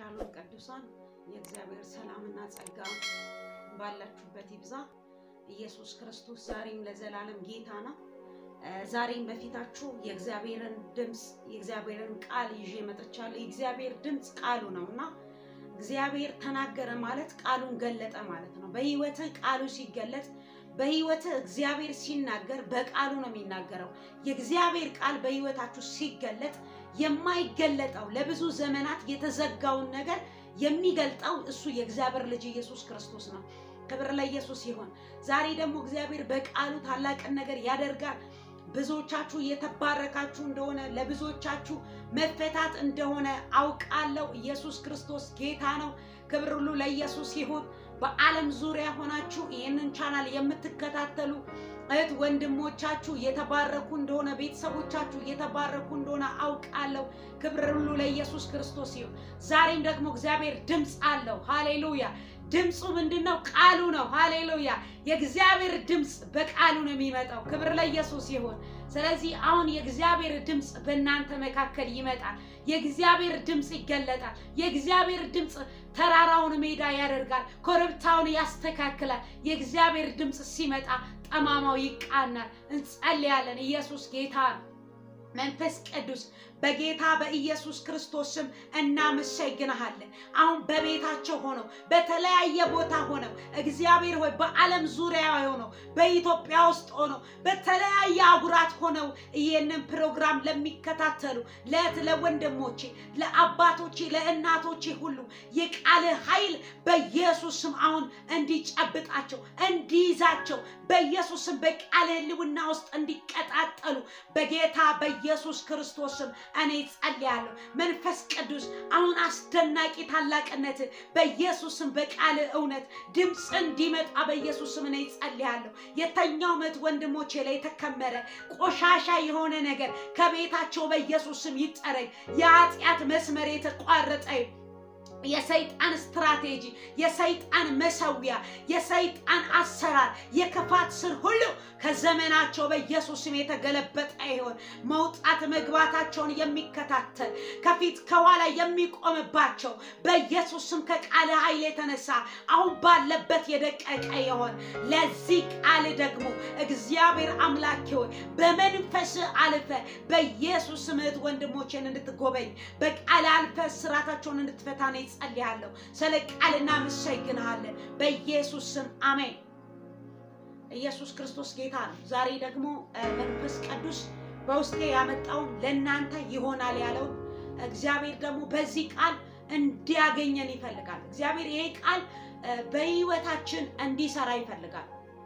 ሻሎም ቅዱሳን የእግዚአብሔር ሰላምና ጸጋ ባላችሁበት ይብዛ። ኢየሱስ ክርስቶስ ዛሬም ለዘላለም ጌታ ነው። ዛሬም በፊታችሁ የእግዚአብሔርን ድምፅ የእግዚአብሔርን ቃል ይዤ መጥቻለሁ። የእግዚአብሔር ድምፅ ቃሉ ነው እና እግዚአብሔር ተናገረ ማለት ቃሉን ገለጠ ማለት ነው። በህይወትህ ቃሉ ሲገለጥ በህይወትህ እግዚአብሔር ሲናገር በቃሉ ነው የሚናገረው። የእግዚአብሔር ቃል በህይወታችሁ ሲገለጥ የማይገለጠው ለብዙ ዘመናት የተዘጋውን ነገር የሚገልጠው እሱ የእግዚአብሔር ልጅ ኢየሱስ ክርስቶስ ነው። ክብር ለኢየሱስ ይሆን። ዛሬ ደግሞ እግዚአብሔር በቃሉ ታላቅን ነገር ያደርጋል። ብዙዎቻችሁ እየተባረካችሁ እንደሆነ ለብዙዎቻችሁ መፈታት እንደሆነ አውቃለሁ። ኢየሱስ ክርስቶስ ጌታ ነው። ክብር ሁሉ ለኢየሱስ ይሁን። በዓለም ዙሪያ ሆናችሁ ይህንን ቻናል የምትከታተሉ እህት ወንድሞቻችሁ እየተባረኩ እንደሆነ ቤተሰቦቻችሁ እየተባረኩ እንደሆነ አውቃለሁ። ክብር ሁሉ ለኢየሱስ ክርስቶስ ይሁን። ዛሬም ደግሞ እግዚአብሔር ድምፅ አለው። ሃሌሉያ። ድምፁ ምንድን ነው? ቃሉ ነው። ሃሌሉያ። የእግዚአብሔር ድምፅ በቃሉ ነው የሚመጣው። ክብር ለኢየሱስ ይሁን። ስለዚህ አሁን የእግዚአብሔር ድምፅ በእናንተ መካከል ይመጣል። የእግዚአብሔር ድምፅ ይገለጣል። የእግዚአብሔር ድምፅ ተራራውን ሜዳ ያደርጋል፣ ኮረብታውን ያስተካክላል። የእግዚአብሔር ድምፅ ሲመጣ ጠማማው ይቃናል። እንጸልያለን። ኢየሱስ ጌታ ነው። መንፈስ ቅዱስ በጌታ በኢየሱስ ክርስቶስ ስም እናመሰግንሃለን። አሁን በቤታቸው ሆነው በተለያየ ቦታ ሆነው እግዚአብሔር ሆይ በዓለም ዙሪያ ሆነው በኢትዮጵያ ውስጥ ሆነው በተለያየ አጉራት ሆነው ይህንን ፕሮግራም ለሚከታተሉ ለእህት ለወንድሞቼ፣ ለአባቶቼ፣ ለእናቶቼ ሁሉ የቃል ኃይል በኢየሱስ ስም አሁን እንዲጨብጣቸው እንዲይዛቸው በኢየሱስ ስም በቃል ሕልውና ውስጥ እንዲቀጣጠሉ በጌታ በኢየሱስ ክርስቶስ ስም እኔ ጸልያለሁ። መንፈስ ቅዱስ አሁን አስደናቂ ታላቅነት በኢየሱስም በቃል እውነት ድምፅ እንዲመጣ በኢየሱስም እኔ ጸልያለሁ። የተኛው መት ወንድሞቼ ላይ የተከመረ ቆሻሻ የሆነ ነገር ከቤታቸው በኢየሱስም ይጠረግ። የኃጢአት መስመር የተቋረጠ የሰይጣን ስትራቴጂ፣ የሰይጣን መሰዊያ፣ የሰይጣን አሰራር፣ የክፋት ስር ሁሉ ከዘመናቸው በኢየሱስ ስም የተገለበጠ ይሆን። መውጣት መግባታቸውን የሚከታተል ከፊት ከኋላ የሚቆምባቸው በኢየሱስ ስም ከቃል ኃይል የተነሳ አሁን ባለበት የደቀቀ ይሆን። ለዚህ ቃል ደግሞ እግዚአብሔር አምላክ ሆይ በመንፈስ አልፈ በኢየሱስ ስም እህት ወንድሞችን እንድትጎበኝ በቃል አልፈ ስራታቸውን እንድትፈታ ነው ጸልያለሁ። ስለ ቃል እናመሰግንሃለን በኢየሱስ ስም አሜን። ኢየሱስ ክርስቶስ ጌታ ነው። ዛሬ ደግሞ መንፈስ ቅዱስ በውስጤ ያመጣውን ለእናንተ ይሆናል ያለውን እግዚአብሔር ደግሞ በዚህ ቃል እንዲያገኘን ይፈልጋል። እግዚአብሔር ይሄ ቃል በህይወታችን እንዲሰራ ይፈልጋል።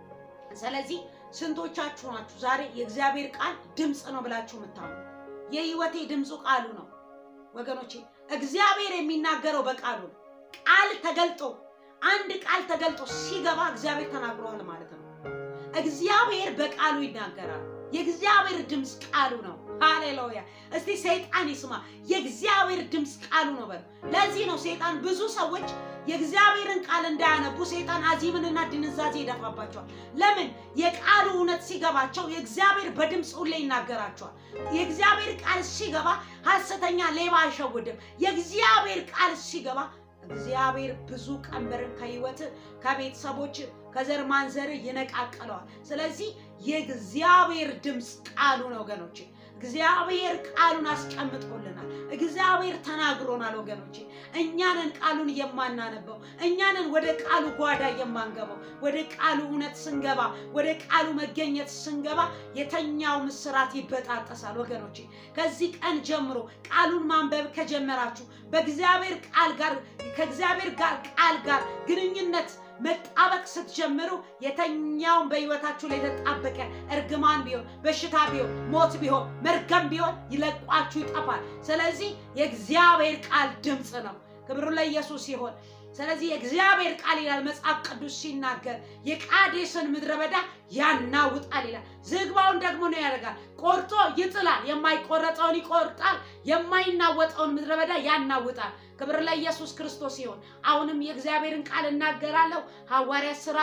ስለዚህ ስንቶቻችሁ ናችሁ ዛሬ የእግዚአብሔር ቃል ድምፅ ነው ብላችሁ የምታምኑ? የህይወቴ ድምፁ ቃሉ ነው ወገኖቼ እግዚአብሔር የሚናገረው በቃሉ ነው። ቃል ተገልጦ አንድ ቃል ተገልጦ ሲገባ እግዚአብሔር ተናግሯል ማለት ነው። እግዚአብሔር በቃሉ ይናገራል። የእግዚአብሔር ድምፅ ቃሉ ነው። ሃሌሉያ! እስቲ ሰይጣን ይስማ። የእግዚአብሔር ድምፅ ቃሉ ነው በሉ። ለዚህ ነው ሰይጣን ብዙ ሰዎች የእግዚአብሔርን ቃል እንዳያነቡ ሰይጣን አዚምንና ድንዛዜ ይደፋባቸዋል። ለምን? የቃሉ እውነት ሲገባቸው የእግዚአብሔር በድምፅ ሁሌ ይናገራቸዋል። የእግዚአብሔር ቃል ሲገባ ሐሰተኛ ሌባ አይሸውድም። የእግዚአብሔር ቃል ሲገባ እግዚአብሔር ብዙ ቀንበርን ከህይወት ከቤተሰቦች ከዘር ማንዘር ይነቃቀለዋል። ስለዚህ የእግዚአብሔር ድምፅ ቃሉ ነው ወገኖቼ። እግዚአብሔር ቃሉን አስቀምጦልናል። እግዚአብሔር ተናግሮናል ወገኖቼ። እኛንን ቃሉን የማናነበው እኛንን ወደ ቃሉ ጓዳ የማንገባው። ወደ ቃሉ እውነት ስንገባ፣ ወደ ቃሉ መገኘት ስንገባ የተኛው ምስራት ይበጣጠሳል ወገኖቼ። ከዚህ ቀን ጀምሮ ቃሉን ማንበብ ከጀመራችሁ በእግዚአብሔር ቃል ጋር ከእግዚአብሔር ጋር ቃል ጋር ግንኙነት መጣበቅ ስትጀምሩ የተኛውን በህይወታችሁ ላይ የተጣበቀ እርግማን ቢሆን በሽታ ቢሆን ሞት ቢሆን መርገም ቢሆን ይለቋችሁ ይጠፋል። ስለዚህ የእግዚአብሔር ቃል ድምፅ ነው። ክብሩ ለኢየሱስ ይሆን። ስለዚህ የእግዚአብሔር ቃል ይላል መጽሐፍ ቅዱስ ሲናገር የቃዴስን ምድረ በዳ ያናውጣል ይላል። ዝግባውን ደግሞ ነው ያደርጋል፣ ቆርጦ ይጥላል። የማይቆረጠውን ይቆርጣል፣ የማይናወጠውን ምድረ በዳ ያናውጣል። ክብር ለኢየሱስ ክርስቶስ ይሁን። አሁንም የእግዚአብሔርን ቃል እናገራለሁ። ሐዋርያት ሥራ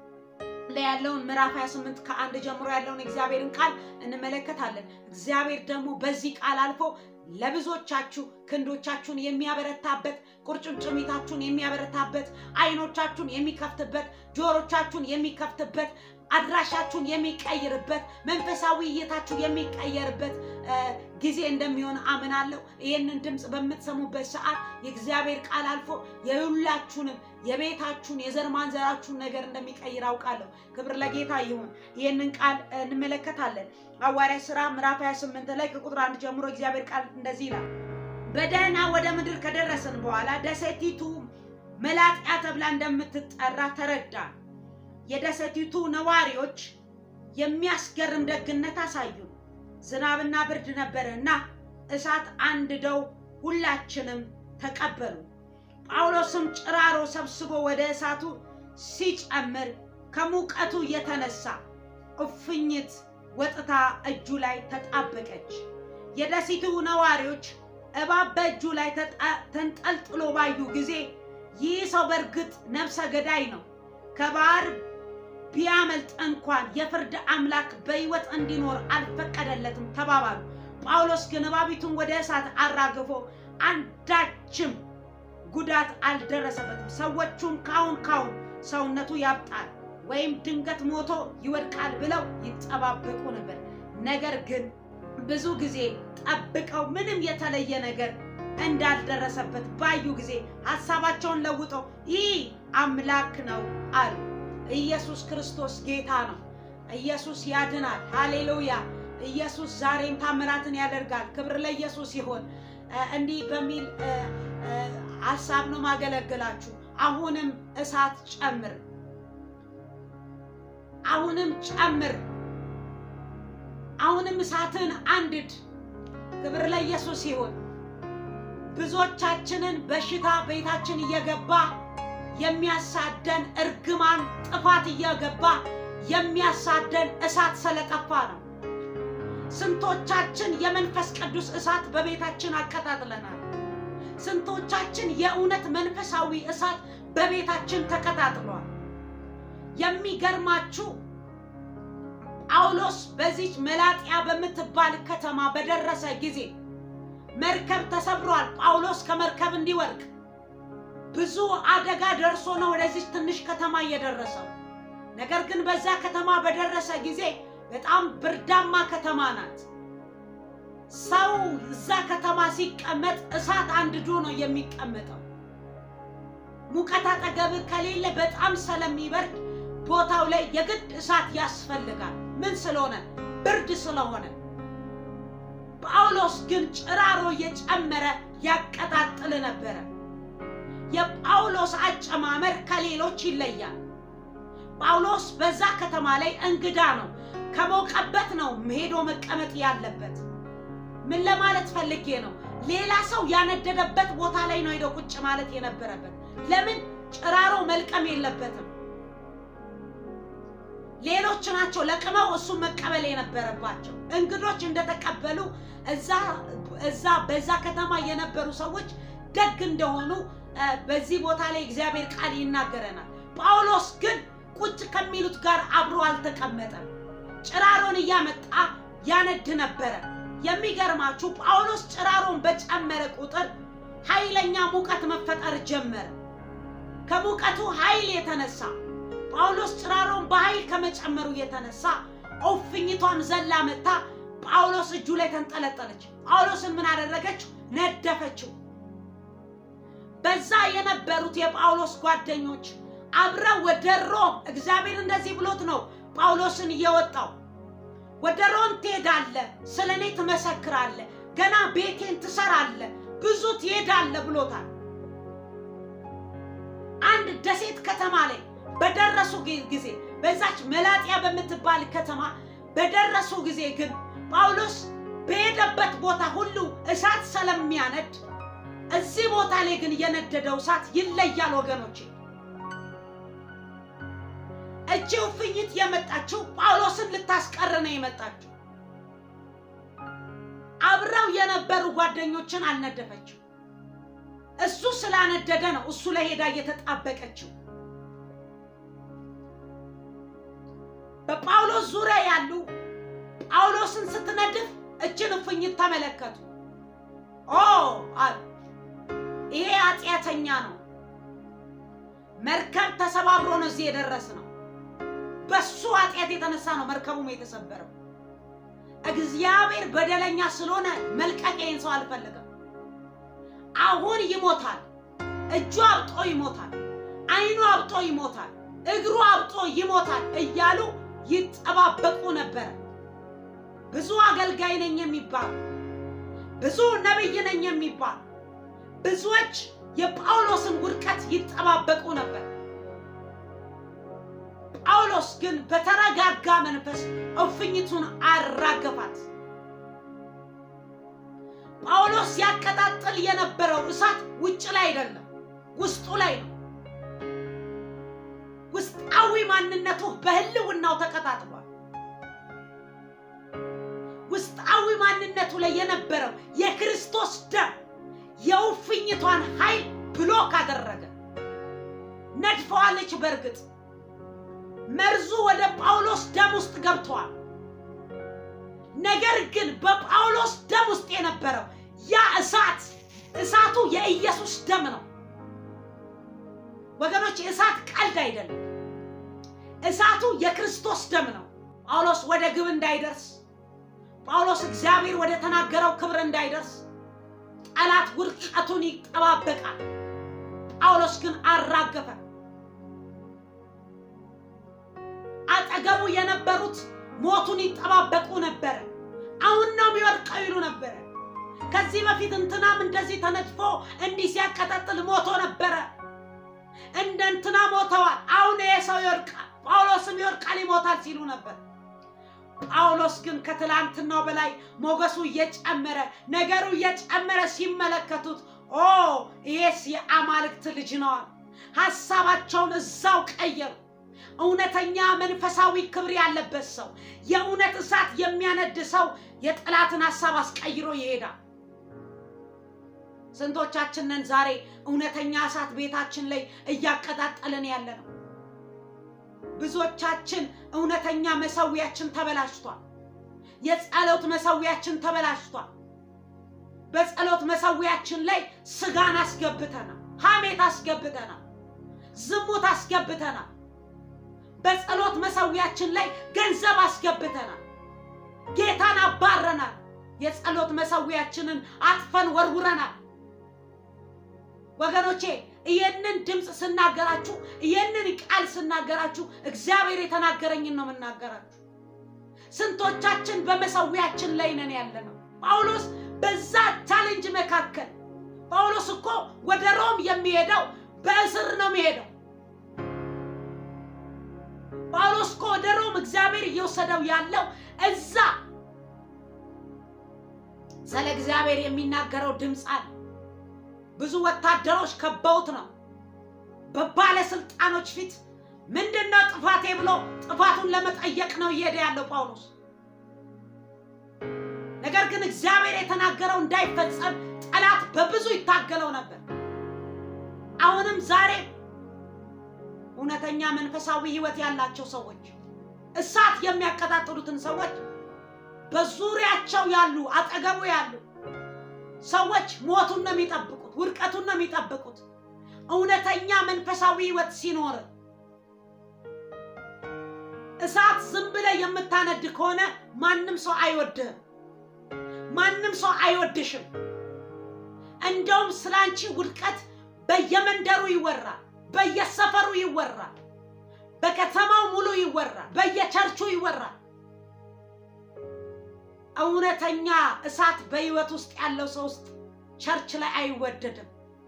ላይ ያለውን ምዕራፍ 28 ከአንድ ጀምሮ ያለውን እግዚአብሔርን ቃል እንመለከታለን። እግዚአብሔር ደግሞ በዚህ ቃል አልፎ ለብዙዎቻችሁ ክንዶቻችሁን የሚያበረታበት ቁርጭምጭሚታችሁን የሚያበረታበት አይኖቻችሁን የሚከፍትበት ጆሮቻችሁን የሚከፍትበት አድራሻችሁን የሚቀይርበት መንፈሳዊ እይታችሁ የሚቀየርበት ጊዜ እንደሚሆን አምናለሁ። ይህንን ድምፅ በምትሰሙበት ሰዓት የእግዚአብሔር ቃል አልፎ የሁላችሁንም የቤታችሁን የዘር ማንዘራችሁን ነገር እንደሚቀይር አውቃለሁ። ክብር ለጌታ ይሁን። ይህንን ቃል እንመለከታለን። ሐዋርያ ሥራ ምዕራፍ 28 ላይ ከቁጥር አንድ ጀምሮ እግዚአብሔር ቃል እንደዚህ ይላል። በደህና ወደ ምድር ከደረስን በኋላ ደሴቲቱ መላጥያ ተብላ እንደምትጠራ ተረዳ። የደሴቲቱ ነዋሪዎች የሚያስገርም ደግነት አሳዩን። ዝናብና ብርድ ነበረና እሳት አንድደው ሁላችንም ተቀበሉ። ጳውሎስም ጭራሮ ሰብስቦ ወደ እሳቱ ሲጨምር ከሙቀቱ የተነሳ እፍኝት ወጥታ እጁ ላይ ተጣበቀች። የደሴቱ ነዋሪዎች እባብ በእጁ ላይ ተንጠልጥሎ ባዩ ጊዜ ይህ ሰው በእርግጥ ነፍሰ ገዳይ ነው፣ ከባህር ቢያመልጥ እንኳን የፍርድ አምላክ በሕይወት እንዲኖር አልፈቀደለትም ተባባሉ። ጳውሎስ ግን እባቢቱን ወደ እሳት አራግፎ አንዳችም ጉዳት አልደረሰበትም። ሰዎቹም ካሁን ካሁን ሰውነቱ ያብጣል ወይም ድንገት ሞቶ ይወድቃል ብለው ይጠባበቁ ነበር። ነገር ግን ብዙ ጊዜ ጠብቀው ምንም የተለየ ነገር እንዳልደረሰበት ባዩ ጊዜ ሀሳባቸውን ለውጠው ይህ አምላክ ነው አሉ። ኢየሱስ ክርስቶስ ጌታ ነው። ኢየሱስ ያድናል። ሃሌሉያ! ኢየሱስ ዛሬም ታምራትን ያደርጋል። ክብር ለኢየሱስ ይሆን። እንዲህ በሚል ሀሳብ ነው ማገለግላችሁ። አሁንም እሳት ጨምር፣ አሁንም ጨምር፣ አሁንም እሳትን አንድድ። ክብር ለኢየሱስ ይሁን። ብዙዎቻችንን በሽታ ቤታችን እየገባ የሚያሳደን እርግማን፣ ጥፋት እየገባ የሚያሳደን እሳት ስለጠፋ ነው። ስንቶቻችን የመንፈስ ቅዱስ እሳት በቤታችን አቀጣጥለናል። ስንቶቻችን የእውነት መንፈሳዊ እሳት በቤታችን ተቀጣጥሏል። የሚገርማችሁ ጳውሎስ በዚች መላጥያ በምትባል ከተማ በደረሰ ጊዜ መርከብ ተሰብሯል። ጳውሎስ ከመርከብ እንዲወድቅ ብዙ አደጋ ደርሶ ነው ወደዚች ትንሽ ከተማ እየደረሰው። ነገር ግን በዛ ከተማ በደረሰ ጊዜ በጣም ብርዳማ ከተማ ናት። ሰው እዛ ከተማ ሲቀመጥ እሳት አንድዶ ነው የሚቀመጠው። ሙቀት አጠገብ ከሌለ በጣም ስለሚበርድ ቦታው ላይ የግድ እሳት ያስፈልጋል። ምን ስለሆነ? ብርድ ስለሆነ። ጳውሎስ ግን ጭራሮ እየጨመረ ያቀጣጥል ነበረ። የጳውሎስ አጨማመር ከሌሎች ይለያል። ጳውሎስ በዛ ከተማ ላይ እንግዳ ነው። ከሞቀበት ነው ሄዶ መቀመጥ ያለበት። ምን ለማለት ፈልጌ ነው? ሌላ ሰው ያነደደበት ቦታ ላይ ነው ሄዶ ቁጭ ማለት የነበረበት። ለምን? ጭራሮ መልቀም የለበትም። ሌሎች ናቸው ለቅመው እሱን መቀበል የነበረባቸው። እንግዶች እንደተቀበሉ እዛ እዛ በዛ ከተማ የነበሩ ሰዎች ደግ እንደሆኑ በዚህ ቦታ ላይ እግዚአብሔር ቃል ይናገረናል። ጳውሎስ ግን ቁጭ ከሚሉት ጋር አብሮ አልተቀመጠም። ጭራሮን እያመጣ ያነድ ነበረ። የሚገርማችሁ ጳውሎስ ጭራሮን በጨመረ ቁጥር ኃይለኛ ሙቀት መፈጠር ጀመረ። ከሙቀቱ ኃይል የተነሳ ጳውሎስ ጭራሮን በኃይል ከመጨመሩ የተነሳ እፍኝቷም ዘላ መታ ጳውሎስ እጁ ላይ ተንጠለጠለች። ጳውሎስን ምን አደረገችው? ነደፈችው። በዛ የነበሩት የጳውሎስ ጓደኞች አብረው ወደ ሮም እግዚአብሔር እንደዚህ ብሎት ነው ጳውሎስን እየወጣው ወደ ሮም ትሄዳለህ፣ ስለ እኔ ትመሰክራለህ፣ ገና ቤቴን ትሰራለህ፣ ብዙ ትሄዳለህ ብሎታል። አንድ ደሴት ከተማ ላይ በደረሱ ጊዜ በዛች መላጥያ በምትባል ከተማ በደረሱ ጊዜ ግን ጳውሎስ በሄደበት ቦታ ሁሉ እሳት ስለሚያነድ እዚህ ቦታ ላይ ግን የነደደው እሳት ይለያል ወገኖቼ። እቺ እፍኝት የመጣችው ጳውሎስን ልታስቀር ነው የመጣችው። አብረው የነበሩ ጓደኞችን አልነደፈችው። እሱ ስላነደደ ነው እሱ ላይ ሄዳ እየተጣበቀችው። በጳውሎስ ዙሪያ ያሉ ጳውሎስን ስትነድፍ እችን እፍኝት ተመለከቱ። ኦ አሉ ይሄ ኃጢአተኛ ነው። መርከብ ተሰባብሮ ነው እዚህ የደረስ ነው። በሱ ኃጢአት የተነሳ ነው መርከቡም የተሰበረው። እግዚአብሔር በደለኛ ስለሆነ መልቀቅ ይህን ሰው አልፈለገም። አሁን ይሞታል፣ እጁ አብጦ ይሞታል፣ ዓይኑ አብጦ ይሞታል፣ እግሩ አብጦ ይሞታል እያሉ ይጠባበቁ ነበር። ብዙ አገልጋይ ነኝ የሚባል ብዙ ነቢይ ነኝ የሚባል ብዙዎች የጳውሎስን ውድቀት ይጠባበቁ ነበር። ጳውሎስ ግን በተረጋጋ መንፈስ እፍኝቱን አራገፋት። ጳውሎስ ሲያቀጣጥል የነበረው እሳት ውጭ ላይ አይደለም፣ ውስጡ ላይ ነው። ውስጣዊ ማንነቱ በህልውናው ተቀጣጥሏል። ውስጣዊ ማንነቱ ላይ የነበረው የክርስቶስ ደም የውፍኝቷን ኃይል ብሎክ አደረገ። ነድፈዋለች። በእርግጥ መርዙ ወደ ጳውሎስ ደም ውስጥ ገብተዋል። ነገር ግን በጳውሎስ ደም ውስጥ የነበረው ያ እሳት እሳቱ የኢየሱስ ደም ነው ወገኖች። እሳት ቀልድ አይደለም። እሳቱ የክርስቶስ ደም ነው። ጳውሎስ ወደ ግብ እንዳይደርስ፣ ጳውሎስ እግዚአብሔር ወደ ተናገረው ክብር እንዳይደርስ ጠላት ውድቀቱን ይጠባበቃል። ጳውሎስ ግን አራገፈ። አጠገቡ የነበሩት ሞቱን ይጠባበቁ ነበረ። አሁን ነው የሚወድቀው ይሉ ነበረ። ከዚህ በፊት እንትናም እንደዚህ ተነጥፎ እንዲህ ሲያቀጣጥል ሞቶ ነበረ። እንደ እንትና ሞተዋል። አሁን ይሄ ሰው ይወድቃል፣ ጳውሎስም ይወድቃል፣ ይሞታል ሲሉ ነበር። ጳውሎስ ግን ከትላንትናው በላይ ሞገሱ እየጨመረ ነገሩ እየጨመረ ሲመለከቱት ኦ ይሄስ የአማልክት ልጅ ነዋል። ሐሳባቸውን እዛው ቀየሩ። እውነተኛ መንፈሳዊ ክብር ያለበት ሰው፣ የእውነት እሳት የሚያነድ ሰው የጠላትን ሐሳብ አስቀይሮ ይሄዳል። ስንቶቻችንን ዛሬ እውነተኛ እሳት ቤታችን ላይ እያቀጣጠልን ያለ ነው? ብዙዎቻችን እውነተኛ መሰዊያችን ተበላሽቷል። የጸሎት መሰዊያችን ተበላሽቷል። በጸሎት መሰዊያችን ላይ ስጋን አስገብተናል፣ ሐሜት አስገብተናል፣ ዝሙት አስገብተናል። በጸሎት መሰዊያችን ላይ ገንዘብ አስገብተናል፣ ጌታን አባረናል። የጸሎት መሰዊያችንን አጥፈን ወርውረናል። ወገኖቼ ይህንን ድምፅ ስናገራችሁ ይህንን ቃል ስናገራችሁ እግዚአብሔር የተናገረኝን ነው የምናገራችሁ። ስንቶቻችን በመሰዊያችን ላይ ነን ያለ ነው። ጳውሎስ በዛ ቻሌንጅ መካከል ጳውሎስ እኮ ወደ ሮም የሚሄደው በእስር ነው የሚሄደው። ጳውሎስ እኮ ወደ ሮም እግዚአብሔር እየወሰደው ያለው እዛ ስለ እግዚአብሔር የሚናገረው ድምፅ አለ። ብዙ ወታደሮች ከበውት ነው። በባለስልጣኖች ፊት ምንድን ነው ጥፋቴ ብሎ ጥፋቱን ለመጠየቅ ነው እየሄደ ያለው ጳውሎስ። ነገር ግን እግዚአብሔር የተናገረው እንዳይፈጸም ጠላት በብዙ ይታገለው ነበር። አሁንም ዛሬ እውነተኛ መንፈሳዊ ሕይወት ያላቸው ሰዎች እሳት የሚያቀጣጥሉትን ሰዎች በዙሪያቸው ያሉ አጠገቡ ያሉ ሰዎች ሞቱን ነው የሚጠብቁት፣ ውድቀቱን ነው የሚጠብቁት። እውነተኛ መንፈሳዊ ሕይወት ሲኖር እሳት ዝም ብለህ የምታነድ ከሆነ ማንም ሰው አይወድህም፣ ማንም ሰው አይወድሽም። እንደውም ስላንቺ ውድቀት በየመንደሩ ይወራል፣ በየሰፈሩ ይወራል፣ በከተማው ሙሉ ይወራል፣ በየቸርቹ ይወራል። እውነተኛ እሳት በህይወት ውስጥ ያለው ሰው ውስጥ ቸርች ላይ አይወደድም።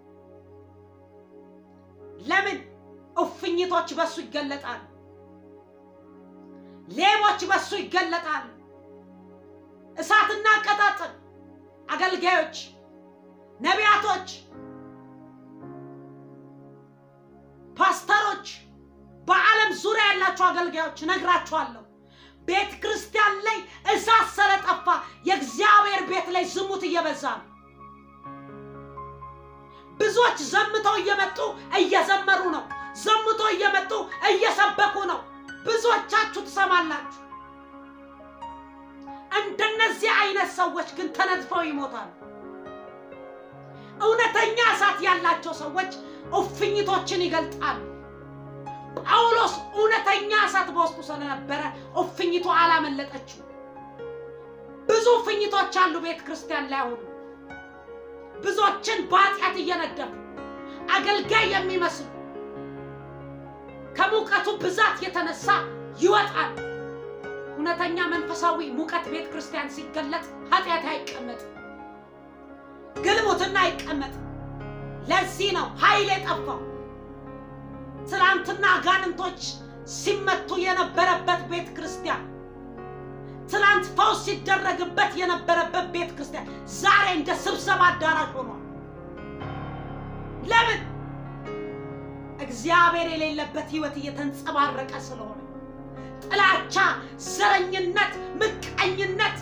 ለምን? እፉኝቶች በሱ ይገለጣሉ። ሌቦች በሱ ይገለጣሉ። እሳትና አቀጣጥል አገልጋዮች፣ ነቢያቶች፣ ፓስተሮች፣ በዓለም ዙሪያ ያላችሁ አገልጋዮች እነግራችኋለሁ ቤተ ክርስቲያን ላይ እሳት ስለጠፋ የእግዚአብሔር ቤት ላይ ዝሙት እየበዛ ነው። ብዙዎች ዘምተው እየመጡ እየዘመሩ ነው። ዘምተው እየመጡ እየሰበኩ ነው። ብዙዎቻችሁ ትሰማላችሁ። እንደነዚህ አይነት ሰዎች ግን ተነጥፈው ይሞታሉ። እውነተኛ እሳት ያላቸው ሰዎች እፍኝቶችን ይገልጣሉ። ጳውሎስ እውነተኛ እሳት በውስጡ ስለነበረ እፍኝቱ አላመለጠችው። ብዙ እፍኝቶች አሉ ቤተ ክርስቲያን ላይ አሁኑ ብዙዎችን በኃጢአት እየነደፉ አገልጋይ የሚመስሉ ከሙቀቱ ብዛት የተነሳ ይወጣል። እውነተኛ መንፈሳዊ ሙቀት ቤተ ክርስቲያን ሲገለጥ ኃጢአት አይቀመጥም፣ ግልሙትና አይቀመጥም። ለዚህ ነው ኃይል የጠፋው። ትናንትና አጋንንቶች ሲመቱ የነበረበት ቤተ ክርስቲያን፣ ትናንት ፈውስ ሲደረግበት የነበረበት ቤተ ክርስቲያን ዛሬ እንደ ስብሰባ አዳራሽ ሆኗል። ለምን? እግዚአብሔር የሌለበት ህይወት እየተንጸባረቀ ስለሆነ ጥላቻ፣ ዘረኝነት፣ ምቀኝነት፣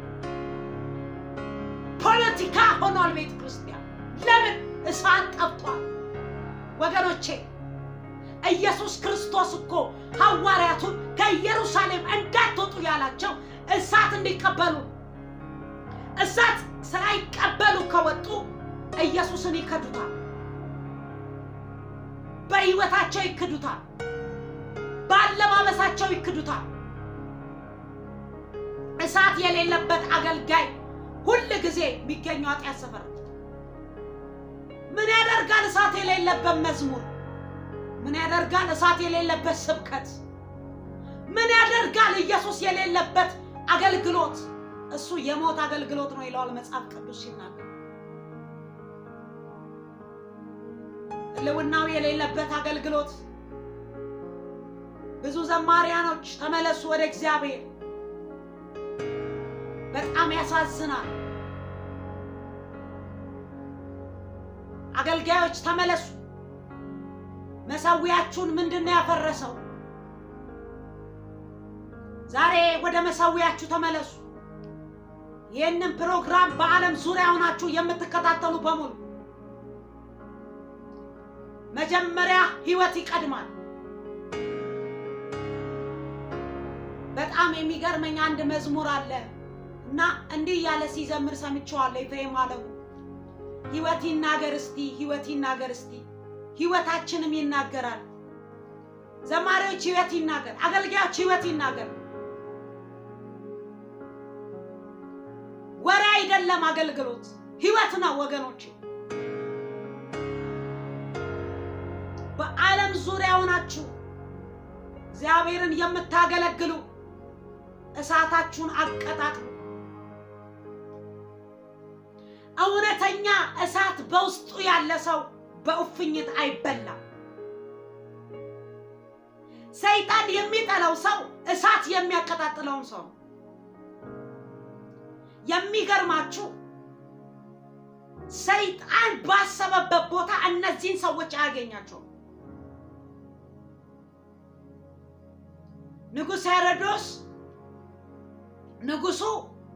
ፖለቲካ ሆኗል ቤተ ክርስቲያን። ለምን? እሳት ጠፍቷል። ወገኖቼ ኢየሱስ ክርስቶስ እኮ ሐዋርያቱን ከኢየሩሳሌም እንዳትወጡ ያላቸው እሳት እንዲቀበሉ፣ እሳት ሳይቀበሉ ከወጡ ኢየሱስን ይከዱታል። በህይወታቸው ይክዱታል። በአለባበሳቸው ይክዱታል። እሳት የሌለበት አገልጋይ ሁል ጊዜ የሚገኘው ኃጢአት ሰፈር ነው። ምን ያደርጋል? እሳት የሌለበት መዝሙር ምን ያደርጋል? እሳት የሌለበት ስብከት ምን ያደርጋል? ኢየሱስ የሌለበት አገልግሎት እሱ የሞት አገልግሎት ነው ይለዋል መጽሐፍ ቅዱስ ሲናገር። ሕልውናው የሌለበት አገልግሎት። ብዙ ዘማሪያኖች ተመለሱ ወደ እግዚአብሔር። በጣም ያሳዝናል። አገልጋዮች ተመለሱ። መሰዊያችሁን ምንድን ነው ያፈረሰው? ዛሬ ወደ መሰዊያችሁ ተመለሱ። ይህንን ፕሮግራም በዓለም ዙሪያ ሆናችሁ የምትከታተሉ በሙሉ መጀመሪያ ህይወት ይቀድማል። በጣም የሚገርመኝ አንድ መዝሙር አለ እና እንዲህ እያለ ሲዘምር ሰምቼዋለሁ። ኤፍሬም አለሙ ህይወት ይናገር እስቲ፣ ህይወት ይናገር እስቲ። ህይወታችንም ይናገራል። ዘማሪዎች ህይወት ይናገር፣ አገልጋዮች ህይወት ይናገር። ወሬ አይደለም አገልግሎት፣ ህይወት ነው ወገኖች። በዓለም ዙሪያ ሆናችሁ እግዚአብሔርን የምታገለግሉ እሳታችሁን አቀጣጥሉ። እውነተኛ እሳት በውስጡ ያለ ሰው በእፉኝት አይበላም። ሰይጣን የሚጠላው ሰው እሳት የሚያቀጣጥለውን ሰው ነው። የሚገርማችሁ ሰይጣን ባሰበበት ቦታ እነዚህን ሰዎች አያገኛቸውም። ንጉሥ ሄሮዶስ ንጉሱ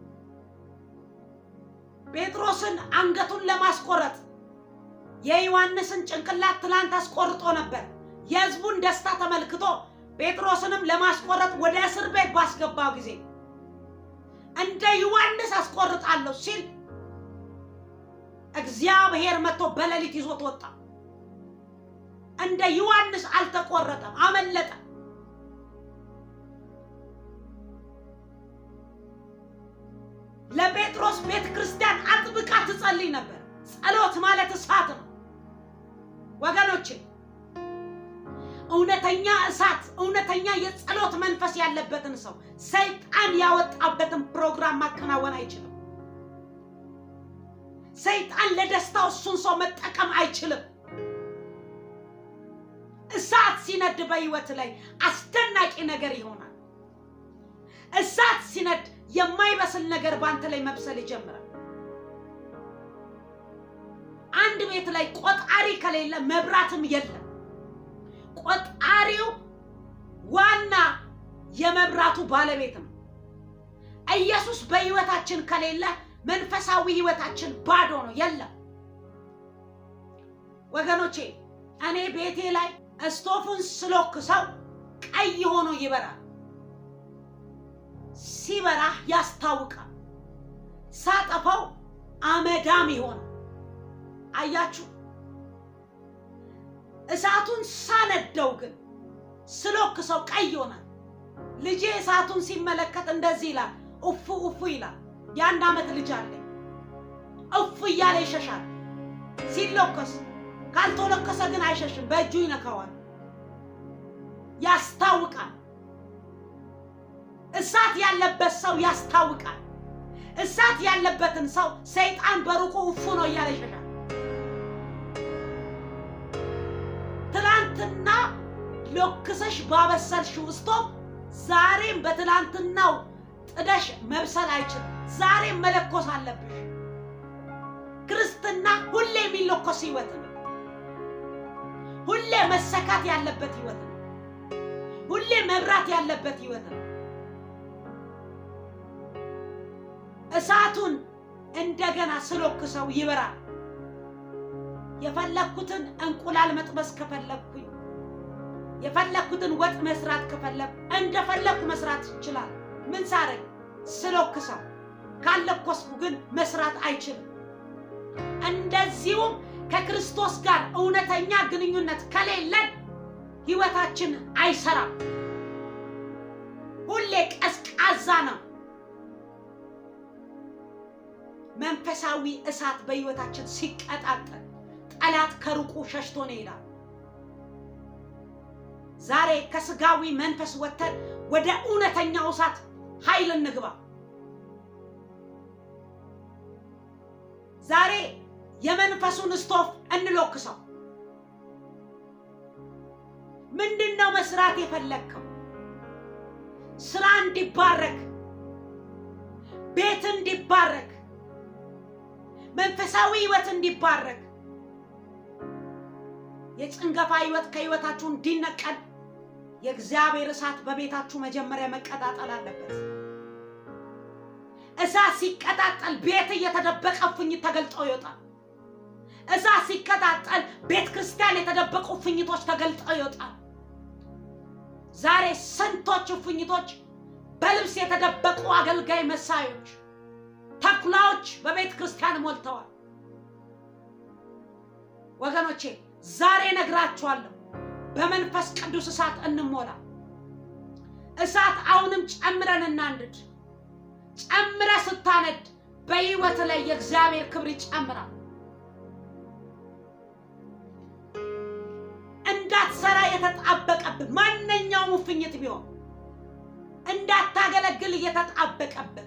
ጴጥሮስን አንገቱን ለማስቆረጥ የዮሐንስን ጭንቅላት ትላንት አስቆርጦ ነበር። የሕዝቡን ደስታ ተመልክቶ ጴጥሮስንም ለማስቆረጥ ወደ እስር ቤት ባስገባው ጊዜ እንደ ዮሐንስ አስቆርጣለሁ ሲል እግዚአብሔር መጥቶ በሌሊት ይዞት ወጣ። እንደ ዮሐንስ አልተቆረጠም፣ አመለጠ። ለጴጥሮስ ቤተ ክርስቲያን አጥብቃ ትጸልይ ነበር። ጸሎት ማለት እሳት ነው ወገኖቼ። እውነተኛ እሳት፣ እውነተኛ የጸሎት መንፈስ ያለበትን ሰው ሰይጣን ያወጣበትን ፕሮግራም ማከናወን አይችልም። ሰይጣን ለደስታው እሱን ሰው መጠቀም አይችልም። እሳት ሲነድ በህይወት ላይ አስደናቂ ነገር ይሆናል። እሳት ሲነድ የማይበስል ነገር በአንተ ላይ መብሰል ይጀምራል። አንድ ቤት ላይ ቆጣሪ ከሌለ መብራትም የለም። ቆጣሪው ዋና የመብራቱ ባለቤት ነው። ኢየሱስ በህይወታችን ከሌለ መንፈሳዊ ህይወታችን ባዶ ነው፣ የለም። ወገኖቼ እኔ ቤቴ ላይ እስቶፉን ስሎክሰው ቀይ ሆኖ ይበራል። ሲበራ ያስታውቃል። ሳጠፋው አመዳም ይሆናል። አያችሁ፣ እሳቱን ሳነደው ግን ስሎክሰው ቀይ ይሆናል። ልጄ እሳቱን ሲመለከት እንደዚህ ይላል፣ እፉ እፉ ይላል። የአንድ ዓመት ልጅ አለኝ። እፉ እያለ ይሸሻል ሲሎከስ። ካልተሎከሰ ግን አይሸሽም፣ በእጁ ይነካዋል፣ ያስታውቃል። እሳት ያለበት ሰው ያስታውቃል። እሳት ያለበትን ሰው ሰይጣን በሩቁ እፉ ነው እያለ ይሸሻል። ትላንትና ሎክሰሽ ባበሰልሽው ስቶቭ ዛሬም በትላንትናው ጥደሽ መብሰል አይችልም። ዛሬም መለኮስ አለብሽ። ክርስትና ሁሌ የሚለኮስ ህይወት ነው። ሁሌ መሰካት ያለበት ህይወት ነው። ሁሌ መብራት ያለበት ህይወት ነው። እሳቱን እንደገና ስሎክሰው ይበራል። የፈለግኩትን እንቁላል መጥበስ ከፈለግኩኝ የፈለግኩትን ወጥ መስራት ከፈለግ እንደፈለግኩ መስራት ይችላል። ምን ሳረግ ስሎክሰው፣ ካለኮስኩ ግን መስራት አይችልም። እንደዚሁም ከክርስቶስ ጋር እውነተኛ ግንኙነት ከሌለን ህይወታችን አይሰራም። ሁሌ ቀዝቃዛ ነው። መንፈሳዊ እሳት በህይወታችን ሲቀጣጠል ጠላት ከሩቁ ሸሽቶ ነው ይላል። ዛሬ ከስጋዊ መንፈስ ወጥተን ወደ እውነተኛው እሳት ኃይል እንግባ። ዛሬ የመንፈሱን ስቶፍ እንሎክሰው። ምንድን ነው መስራት የፈለግከው? ስራ እንዲባረክ፣ ቤት እንዲባረክ፣ መንፈሳዊ ህይወት እንዲባረክ፣ የጭንገፋ ህይወት ከህይወታችሁ እንዲነቀል የእግዚአብሔር እሳት በቤታችሁ መጀመሪያ መቀጣጠል አለበት። እሳት ሲቀጣጠል ቤት እየተደበቀ እፉኝት ተገልጦ ይወጣል። እሳት ሲቀጣጠል ቤተ ክርስቲያን የተደበቁ እፉኝቶች ተገልጠው ይወጣል። ዛሬ ስንቶች እፉኝቶች በልብስ የተደበቁ አገልጋይ መሳዮች፣ ተኩላዎች በቤተ ክርስቲያን ሞልተዋል። ወገኖቼ ዛሬ ነግራችኋለሁ፣ በመንፈስ ቅዱስ እሳት እንሞላ። እሳት አሁንም ጨምረን እናንድድ። ጨምረ ስታነድ በህይወት ላይ የእግዚአብሔር ክብር ይጨምራል። እንዳትሰራ የተጣበቀብህ ማንኛውም እፉኝት ቢሆን እንዳታገለግል እየተጣበቀብህ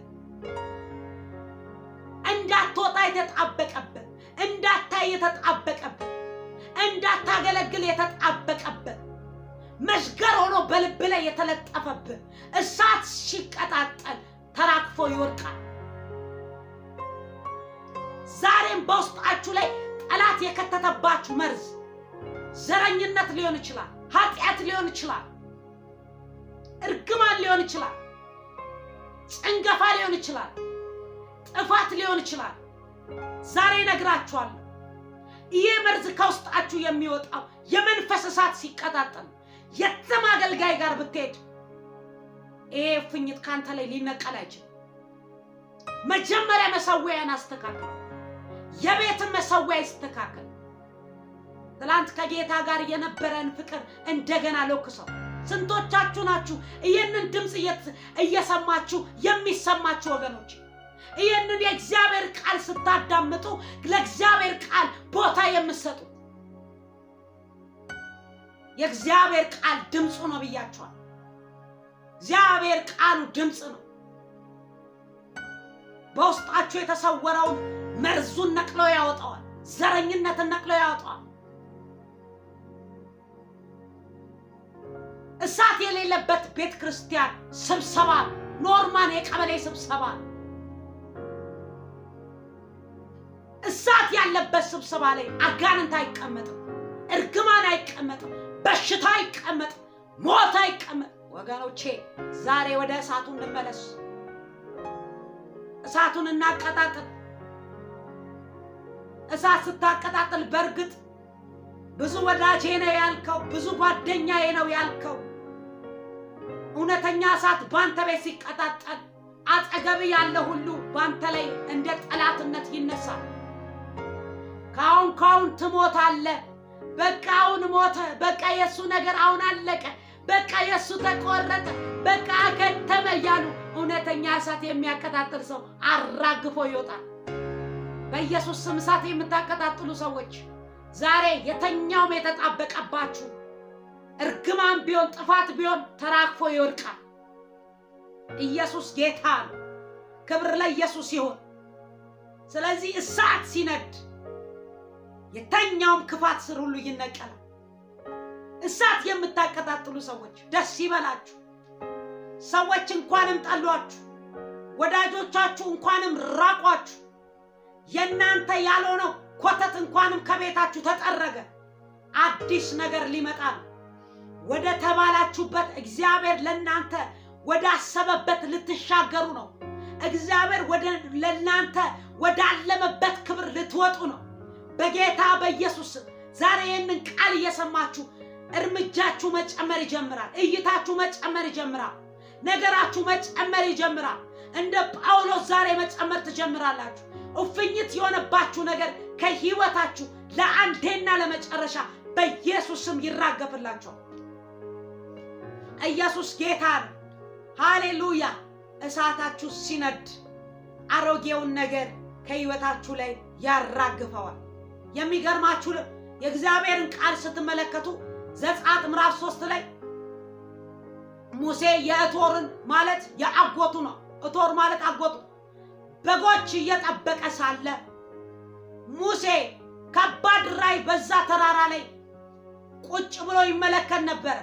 እንዳትወጣ የተጣበቀብህ እንዳታይ የተጣበቀብህ እንዳታገለግል የተጣበቀብህ መሽገር ሆኖ በልብ ላይ የተለጠፈብህ እሳት ሲቀጣጠል ተራግፎ ይወድቃል። ዛሬም በውስጣችሁ ላይ ጠላት የከተተባችሁ መርዝ ዘረኝነት ሊሆን ይችላል፣ ኃጢአት ሊሆን ይችላል፣ እርግማን ሊሆን ይችላል፣ ጭንገፋ ሊሆን ይችላል፣ ጥፋት ሊሆን ይችላል። ዛሬ ነግራችኋለሁ። ይህ መርዝ ከውስጣችሁ የሚወጣው የመንፈስ እሳት ሲቀጣጠል የትም አገልጋይ ጋር ብትሄድ ይሄ እፉኝት ካንተ ላይ ሊነቀል አይችልም። መጀመሪያ መሰዊያን አስተካክል። የቤትን መሰዊያ ይስተካከል። ትላንት ከጌታ ጋር የነበረን ፍቅር እንደገና ለኩሰው። ስንቶቻችሁ ናችሁ ይህንን ድምፅ እየሰማችሁ የሚሰማችሁ ወገኖች? ይህንን የእግዚአብሔር ቃል ስታዳምጡ ለእግዚአብሔር ቃል ቦታ የምትሰጡ የእግዚአብሔር ቃል ድምፁ ነው ብያችኋል። እግዚአብሔር ቃሉ ድምፅ ነው። በውስጣችሁ የተሰወረውን መርዙን ነቅሎ ያወጣዋል። ዘረኝነትን ነቅሎ ያወጣዋል። እሳት የሌለበት ቤተ ክርስቲያን ስብሰባ ኖርማን የቀበሌ ስብሰባ እሳት ያለበት ስብሰባ ላይ አጋንንት አይቀመጥም፣ እርግማን አይቀመጥም፣ በሽታ አይቀመጥም፣ ሞት አይቀመጥም። ወገኖቼ ዛሬ ወደ እሳቱ እንመለስ። እሳቱን እናቀጣጥል። እሳት ስታቀጣጥል በእርግጥ ብዙ ወዳጄ ነው ያልከው፣ ብዙ ጓደኛዬ ነው ያልከው እውነተኛ እሳት በአንተ ቤት ሲቀጣጠል አጠገብ ያለ ሁሉ በአንተ ላይ እንደ ጠላትነት ይነሳል። ካሁን ካሁን ትሞታለህ። በቃ አሁን ሞተ። በቃ የእሱ ነገር አሁን አለቀ። በቃ የእሱ ተቆረጠ። በቃ አከተመ እያሉ እውነተኛ እሳት የሚያቀጣጥል ሰው አራግፎ ይወጣል። በኢየሱስ ስም እሳት የምታቀጣጥሉ ሰዎች ዛሬ የተኛውም የተጣበቀባችሁ እርግማን ቢሆን ጥፋት ቢሆን ተራግፎ ይወድቃል። ኢየሱስ ጌታ ነው። ክብር ለኢየሱስ ይሁን። ስለዚህ እሳት ሲነድ የተኛውም ክፋት ስር ሁሉ ይነቀላል። እሳት የምታቀጣጥሉ ሰዎች ደስ ይበላችሁ። ሰዎች እንኳንም ጠሏችሁ፣ ወዳጆቻችሁ እንኳንም ራቋችሁ፣ የእናንተ ያልሆነው ኮተት እንኳንም ከቤታችሁ ተጠረገ። አዲስ ነገር ሊመጣ ነው። ወደ ተባላችሁበት እግዚአብሔር ለእናንተ ወደ አሰበበት ልትሻገሩ ነው። እግዚአብሔር ወደ ለእናንተ ወዳለመበት ክብር ልትወጡ ነው። በጌታ በኢየሱስ ስም ዛሬ ይህንን ቃል እየሰማችሁ እርምጃችሁ መጨመር ይጀምራል። እይታችሁ መጨመር ይጀምራል። ነገራችሁ መጨመር ይጀምራል። እንደ ጳውሎስ ዛሬ መጨመር ትጀምራላችሁ። እፍኝት የሆነባችሁ ነገር ከህይወታችሁ ለአንዴና ለመጨረሻ በኢየሱስ ስም ይራገፍላችኋል። ኢየሱስ ጌታ ነው። ሃሌሉያ! እሳታችሁ ሲነድ አሮጌውን ነገር ከህይወታችሁ ላይ ያራግፈዋል። የሚገርማችሁ የእግዚአብሔርን ቃል ስትመለከቱ ዘጸአት ምዕራፍ ሶስት ላይ ሙሴ የእቶርን ማለት የአጎቱ ነው። እቶር ማለት አጎቱ በጎች እየጠበቀ ሳለ ሙሴ ከባድ ራእይ በዛ ተራራ ላይ ቁጭ ብሎ ይመለከት ነበረ።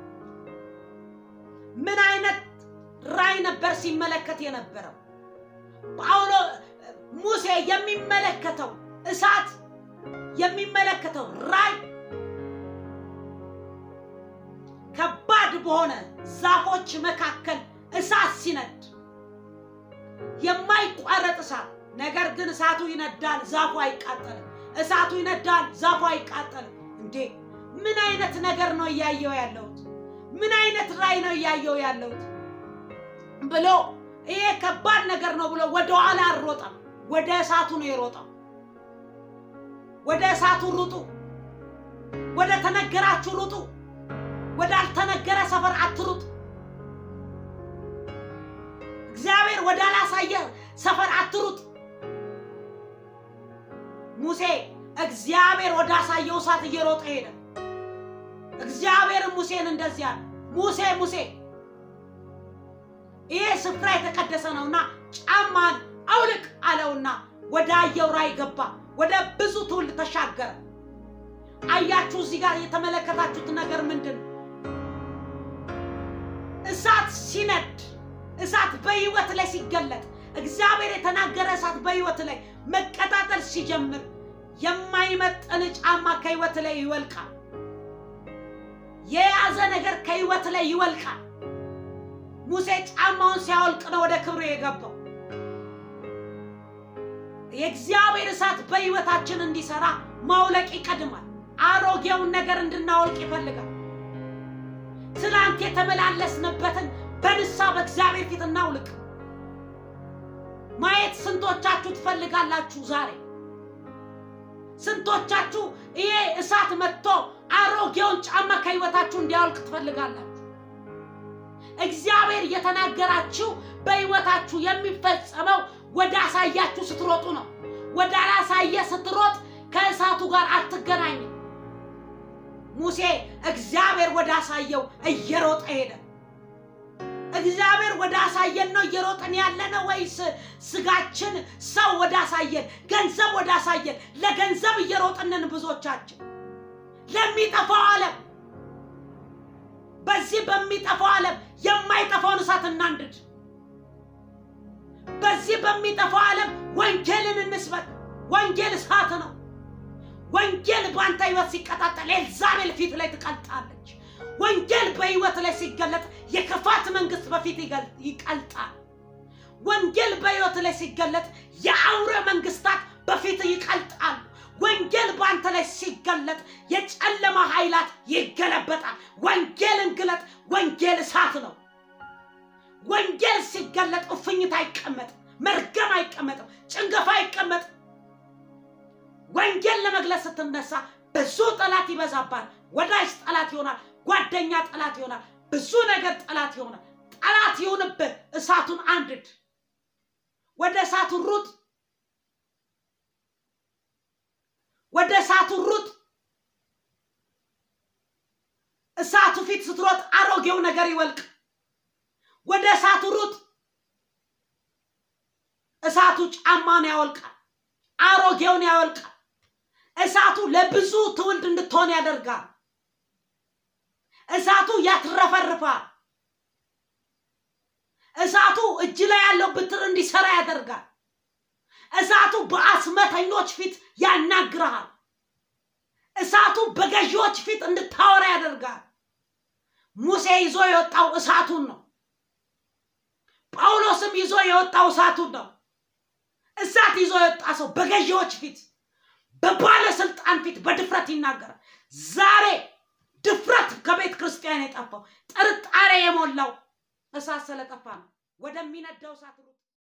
ምን አይነት ራእይ ነበር ሲመለከት የነበረው? ጳውሎ ሙሴ የሚመለከተው እሳት የሚመለከተው ራእይ ከባድ በሆነ ዛፎች መካከል እሳት ሲነድ የማይቋረጥ እሳት። ነገር ግን እሳቱ ይነዳል፣ ዛፉ አይቃጠልም። እሳቱ ይነዳል፣ ዛፉ አይቃጠልም። እንዴ ምን አይነት ነገር ነው እያየው ያለሁት? ምን አይነት ራእይ ነው እያየው ያለሁት ብሎ ይሄ ከባድ ነገር ነው ብሎ ወደ ኋላ አልሮጠም። ወደ እሳቱ ነው የሮጠው። ወደ እሳቱ ሩጡ። ወደ ተነገራችሁ ሩጡ። ወዳልተነገረ ሰፈር አትሩጥ። እግዚአብሔር ወዳላሳየ ሰፈር አትሩጥ። ሙሴ እግዚአብሔር ወዳሳየው እሳት እየሮጠ ሄደ። እግዚአብሔር ሙሴን እንደዚህ አለ፣ ሙሴ ሙሴ ይሄ ስፍራ የተቀደሰ ነውና ጫማን አውልቅ አለውና ወደ አየው ራእይ ገባ። ወደ ብዙ ትውልድ ተሻገረ። አያችሁ፣ እዚህ ጋር የተመለከታችሁት ነገር ምንድን ነው? እሳት ሲነድ እሳት በህይወት ላይ ሲገለጥ እግዚአብሔር የተናገረ እሳት በህይወት ላይ መቀጣጠል ሲጀምር የማይመጠን ጫማ ከህይወት ላይ ይወልቃል። የያዘ ነገር ከህይወት ላይ ይወልቃል። ሙሴ ጫማውን ሲያወልቅ ነው ወደ ክብሩ የገባው። የእግዚአብሔር እሳት በህይወታችን እንዲሰራ ማውለቅ ይቀድማል። አሮጌውን ነገር እንድናወልቅ ይፈልጋል። ትላንት የተመላለስንበትን በንሳ በእግዚአብሔር ፊት እናውልቅ። ማየት ስንቶቻችሁ ትፈልጋላችሁ? ዛሬ ስንቶቻችሁ ይሄ እሳት መጥቶ አሮጌውን ጫማ ከህይወታችሁ እንዲያወልቅ ትፈልጋላችሁ? እግዚአብሔር እየተናገራችሁ በህይወታችሁ የሚፈጸመው ወደ አሳያችሁ ስትሮጡ ነው። ወደ አላሳየ ስትሮጥ ከእሳቱ ጋር አትገናኝም። ሙሴ እግዚአብሔር ወደ አሳየው እየሮጠ ሄደ። እግዚአብሔር ወደ አሳየን ነው እየሮጥን ያለ ነው ወይስ ስጋችን ሰው ወደ አሳየን ገንዘብ ወደ አሳየን ለገንዘብ እየሮጥንን ብዙዎቻችን ለሚጠፋው ዓለም በዚህ በሚጠፋው ዓለም የማይጠፋውን እሳት እናንድድ። በዚህ በሚጠፋው ዓለም ወንጌልን እንስበክ። ወንጌል እሳት ነው። ወንጌል በአንተ ህይወት ሲቀጣጠል ኤልዛቤል ፊት ላይ ትቀልጣለች። ወንጌል በህይወት ላይ ሲገለጥ የክፋት መንግስት በፊት ይቀልጣል። ወንጌል በህይወት ላይ ሲገለጥ የአውሬ መንግስታት በፊት ይቀልጣል። ወንጌል በአንተ ላይ ሲገለጥ የጨለማ ኃይላት ይገለበጣል። ወንጌልን ግለጥ። ወንጌል እሳት ነው። ወንጌል ሲገለጥ እፍኝት አይቀመጥም፣ መርገም አይቀመጥም፣ ጭንገፋ አይቀመጥም። ወንጌል ለመግለጽ ስትነሳ ብዙ ጠላት ይበዛባል። ወዳጅ ጠላት ይሆናል። ጓደኛ ጠላት ይሆናል። ብዙ ነገር ጠላት ይሆናል። ጠላት ይሁንብህ፣ እሳቱን አንድድ፣ ወደ እሳቱ ሩጥ፣ ወደ እሳቱ ሩጥ። እሳቱ ፊት ስትሮጥ አሮጌው ነገር ይወልቅ። ወደ እሳቱ ሩጥ። እሳቱ ጫማን ያወልቃል፣ አሮጌውን ያወልቃል። እሳቱ ለብዙ ትውልድ እንድትሆን ያደርጋል። እሳቱ ያትረፈርፋል። እሳቱ እጅ ላይ ያለው ብትር እንዲሰራ ያደርጋል። እሳቱ በአስመተኞች ፊት ያናግርሃል። እሳቱ በገዢዎች ፊት እንድታወራ ያደርጋል። ሙሴ ይዞ የወጣው እሳቱን ነው። ጳውሎስም ይዞ የወጣው እሳቱን ነው። እሳት ይዞ የወጣ ሰው በገዢዎች ፊት፣ በባለስልጣን ፊት በድፍረት ይናገራል። ዛሬ ድፍረት ከቤተ ክርስቲያን የጠፋው ጥርጣሬ የሞላው እሳት ስለጠፋ ነው። ወደሚነደው እሳት ሩጥ።